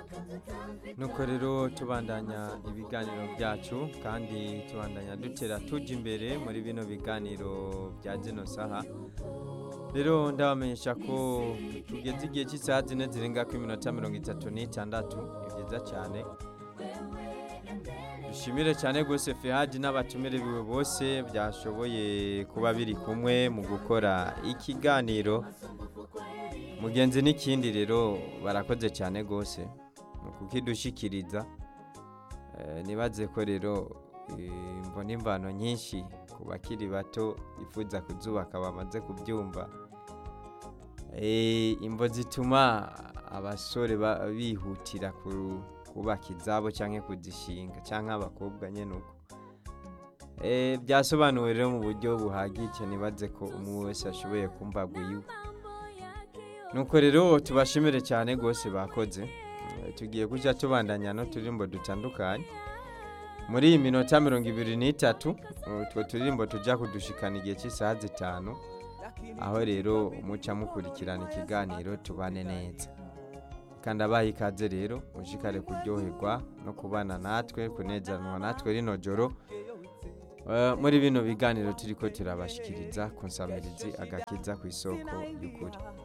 nuko rero tubandanya ibiganiro byacu kandi tubandanya dutera tujya imbere muri bino biganiro bya zino saha rero ndabamenyesha ko tugeze igihe cy'isaha zine zirenga ku iminota mirongo itatu n'itandatu ni byiza cyane dushimire cyane rwose fehadi n'abatumire biwe bose byashoboye kuba biri kumwe mu gukora ikiganiro mugenzi n'ikindi rero barakoze cyane rwose mu kukidushikiriza nibaze ko rero mbona imvano nyinshi ku bakiri bato bifuza kuzubaka bamaze kubyumva imvo zituma abasore bihutira kubaka izabo cyangwa kuzishinga cyangwa abakobwa nyine uko byasobanuwe rero mu buryo buhagije nibaze ko umwe wese ashoboye kumva iwe nuko rero tubashimire cyane rwose bakoze tugiye kujya tubandanya n'uturirimbo dutandukanye muri iyi minota mirongo ibiri n'itatu utwo turirimbo tujya kudushikana igihe cy'isaha zitanu aho rero muca mukurikirana ikiganiro tubane neza kandi abaha ikaze rero mushikare kuryoherwa no kubana natwe kunezanwa natwe rino joro muri bino biganiro turi ko turabashikiriza ku nsamirizi agakiza ku isoko y'ukuri